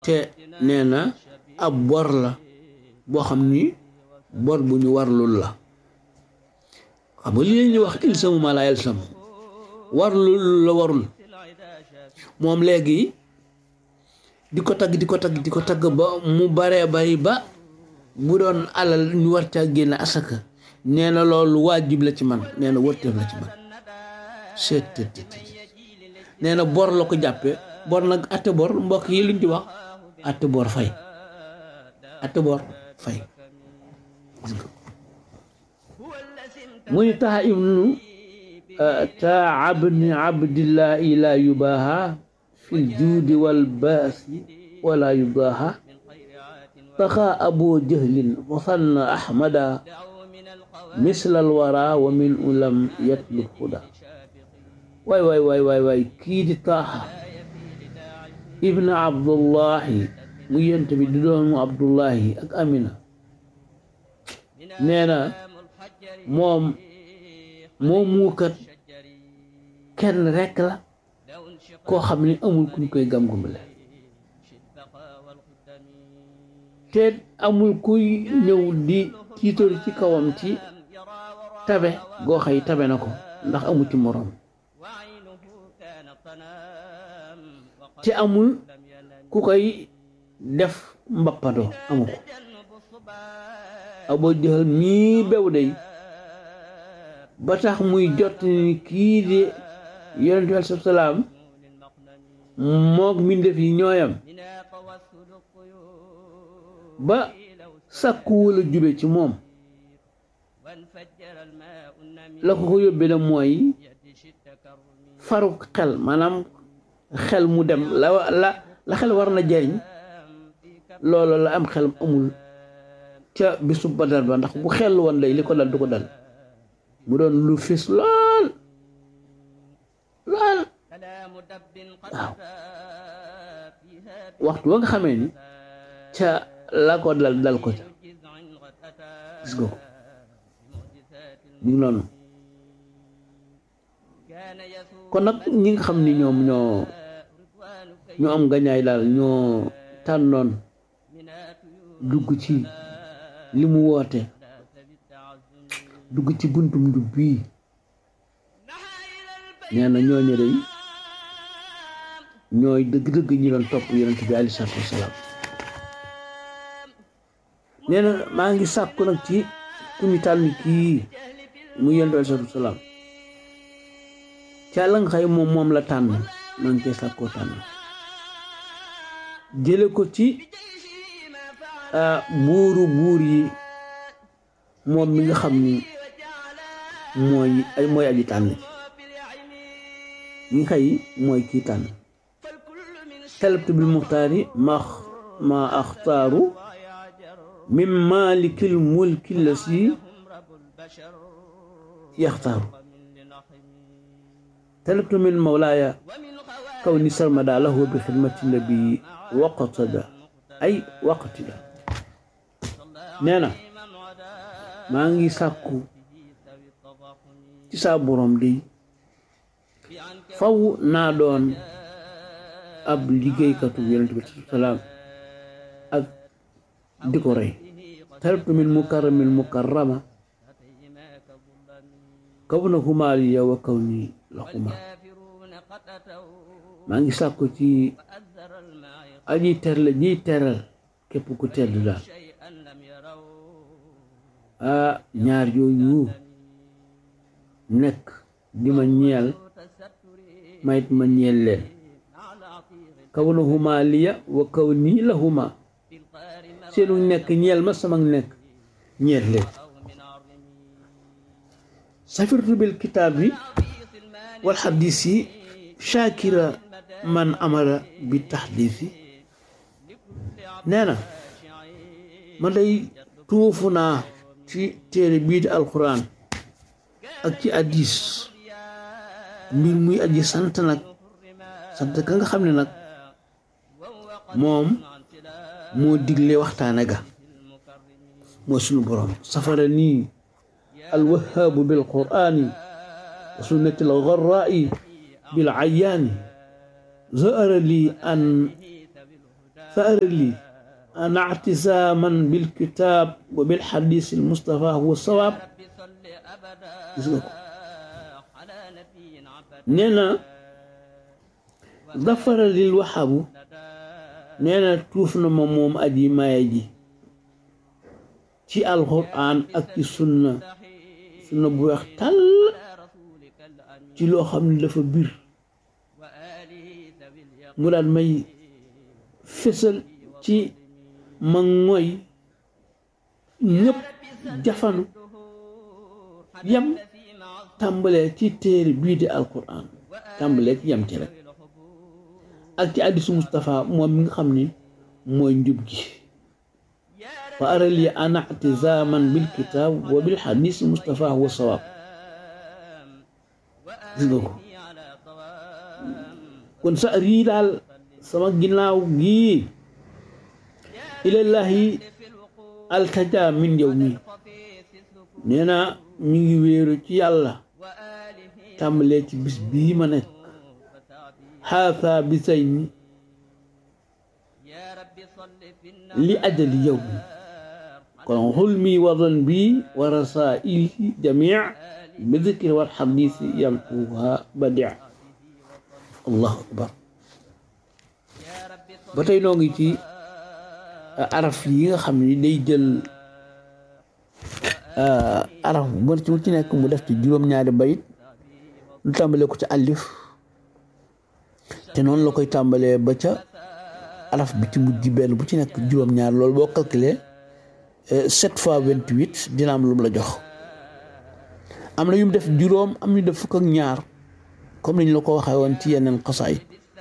te nee na ab bor la boo xam ni bor bu ñu warlul la xam nga li ñuy wax ilsamu ma la ilsam warlul la warul moom léegi di ko tagg di ko tagg di ko tagg ba mu baree bari ba bu doon alal ñu war caa génne asaka nee na loolu waajib la ci man nee na wërteef la ci man seet nee na bor la ko jàppe bor nag atte bor mbokk yi luñ ci wax atte bor fay atte bor fay mu ni taxa ibnu taa abni abdillahi la yubaha fi ljuudi walbaasi wala yudaaha taxa abu jahlin fasanna ahmada misla alwara wa min ulam yatlub huda waay waay waay waay waay kii di taaxa ibnu abdullahi mu yent bi di doomu abdullahi ak amina nee na moom moom muukat kenn rekk la koo xam ni amul kuñ koy gam-gumale te amul kuy ñëw di tiitori ci kawam ci tabe goo xëy tabe na ko ndax amul ci moroom te amul ku koy def mbappandoo amu ko Abu Jahl mii bew day ba tax muy jot ni kii de yonent bi aleyhi salaam mook mbindéef yi ñooyam ba sàkku wala jube ci moom la ko ko yóbbee na mooy faru xel maanaam xel mu dem la la la xel war na jariñ loolu la am xel amul ca bisu badar ba ndax bu xel woon day li ko dal du ko dal mu doon lu fis lool lool waaw waxtu wa nga xamee ni ca la ko dal dal ko ca gis nga ko ñu noonu kon nag ñi nga xam ni ñoom ñoo ñoo am gañaay daal ñoo tànnoon dugg ci li mu woote dugg ci buntum njub bii nee na ñooñu day ñooy dëgg-dëgg ñi doon topp yonent bi aleyhi salaatu wasalaam nee na maa ngi sàkku nag ci ku ñu tànn kii mu yonent bi aleyhi salaatu wasalaam ca la nga xëy moom moom la tànn maa ngi koy sàkkoo tànn jële ko ci buuru buur yi moom mi nga xam ni mooy mooy aji tànn ñi xëy mooy kii tànn talabtu bil muxtaari ma ma axtaaru min maalikil mulki la si yaxtaaru talabtu min mawlaaya kaw ni sarmada lahu bi xidmati nabi waqtada ay waqtida nee na maa ngi sàkku ci saa borom di faw naa doon ab liggéeykatu yonent bi salaam ak di ko rey talabtu min mukarramin mukarrama kaw na xumaaliya wa kaw ni la xuma maa ngi sàkku ci aji terle jiy teral képp ku tedd daal ah ñaar yooyu nekk di ma ñeel mayit ma ñeel leen kaw na huma liya wa kaw nii la huma seenu nekk ñeel ma sama nekk ñeel leen safirtu bil kitaab yi wal xadis yi shakira man amara bi taxdis yi nee na ma day tuufu naa ci téere bii di alquran ak ci addis mbir muy aji sant nag sant ka nga xam ne nag moom moo digle waxtaane ga mooy sunu borom safara nii alwahaabu bil qur'aani wa sunnati al garraa'i bil ayaani zahara lii an فأر لي أن اعتزاما بالكتاب وبالحديث المصطفى هو الصواب نينا ظفر للوحب نينا توفنا موم أدي ما يجي ci alxuraan ak ci sunna sunna bu weex tàll ci loo xam ne dafa bir mu daan may fësal ci ma ngoy ñëpp jafanu yam tàmbalee ci téere bii di alquran tàmbalee ci yam ci rek ak ci hadiisu Mustapha moom mi nga xam ni mooy njub gi fa ara li ana atizaman bil kitab wa bil hadis Mustapha huwa sawab gis nga ko kon sa rii daal sama ginnaaw gii ilallahi altaja min yow mi nee na ñu ngi wéeru ci yàlla tàmbalee ci bis bii ma nekk xaasa bi say ni li ajali yow mi kon xulmi wa zanbi wa rasaili jamii bi dikri wal xadisi yamtuha badia allahu akbar ba tey noo ngi ci araf yi nga xam ni day jël araf bu ci ci nekk mu def ci juróom-ñaari bayit lu tàmbalee ko ci alif te noonu la koy tàmbalee ba ca araf bi ci mujj benn bu ci nekk juróom-ñaar loolu boo calculé sept fois vingt-huit dina am lu mu la jox am na yu mu def juróom am ñu def fukk ak ñaar comme niñ la ko waxee woon ci yeneen xasaay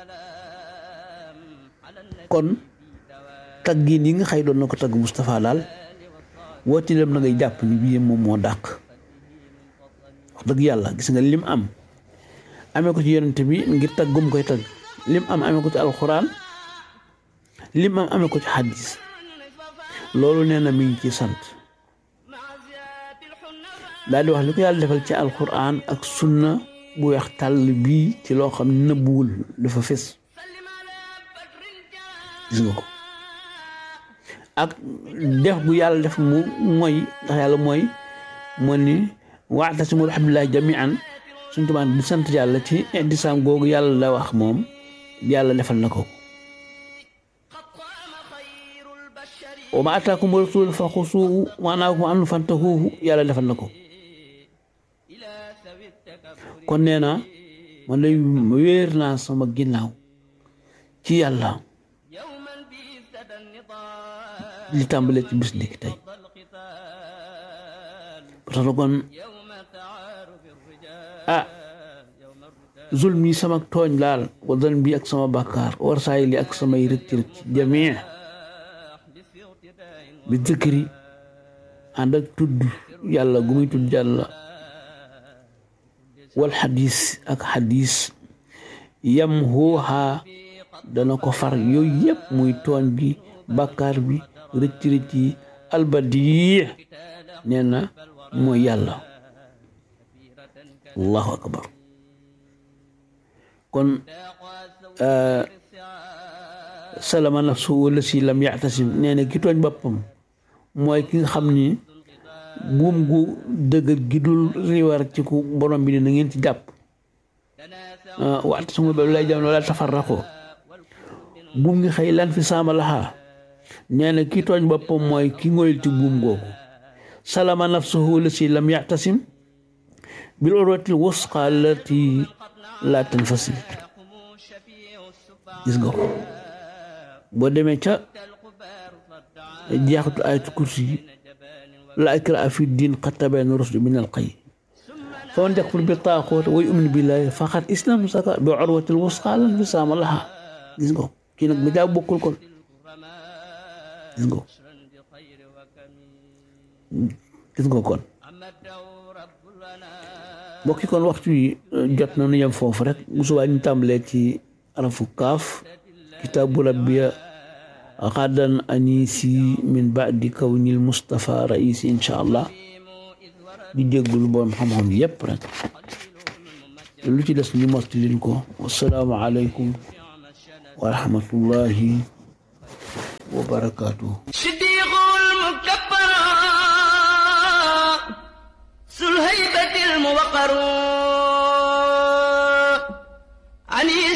kon taggiin yi nga xëy doon na ko tagg Moustapha daal wooti dem na ngay jàpp ni bii moom moo dàq wax dëgg yàlla gis nga lim am amee ko ci yonent bi ngir tagg gum koy tagg lim am amee ko ci alxuraan lim am amee ko ci xadis loolu nee na mi ngi ci sant daal di wax li ko yàlla defal ci alxuraan ak sunna bu weex tàll bii ci loo xam ne nëbbuwul dafa fés gis nga ko ak def bu yàlla def mu mooy ndax yàlla mooy moo ni wa'tasimu bi hablillahi jami'an suñ tumaan di sant yàlla ci indisaam googu yàlla la wax moom yàlla defal na ko wa ma ataakum rasul fa xusuuhu wa nahaakum anhu fantahuuhu yàlla defal na ko kon nee na man lay wéer naa sama ginnaaw ci yàlla li tàmbalee ci bis ndiki tey parce que kon ah zulmi sama tooñ laal wa dan bi ak sama bàkkaar war saay li ak samay rëcc rëcc jamii bi dëkkëri ànd ak tudd yàlla gu muy tudd yàlla wal xadis ak xadis yam xooxaa dana ko far yooyu yëpp muy tooñ bi bàkkaar bi rëcc rëcc yi albadi nee na mooy yàlla allahu akbar kon salama nafsu wala si lam yaxtasim nee na ki tooñ boppam mooy ki nga xam ni buum gu dëgër gi dul riwar ci ku borom bi ne na ngeen ci jàpp waxta suma ba lay jam wala tafarraqo buum ngi xëy lan fi saama laxaa nee na ki tooñ boppam mooy ki ngoyul ci buum googu salama nafsuhu la si lam yaxtasim bil urwatil wusqa allati la tanfasim gis nga ko boo demee ca jeexatu ayatu kursi yi la ikraa fi diin qad tabayyana rushdu min al-ghayy faman yakfur bi taaxoot wa yu'min billahi faqad istamsaka bi urwatil wusqa lan fisaama laha gis nga ko kii nag mu jaa bokkul kon gis nga ko gis nga kon mbokki kon waxtu yi jot na nu yem foofu rek bu subaa ñu tàmbalee ci arafu kaaf kitaabu rabbiya xadan anisi min baadi kawnil mustafa raisi insha allah di jéggul borom xam-xam yépp rek lu ci des ñu motti leen ko wasalaamu aleykum wa rahmatullahi wa barakaatu siddiqul mukabbaru sul haybatil muwaqaru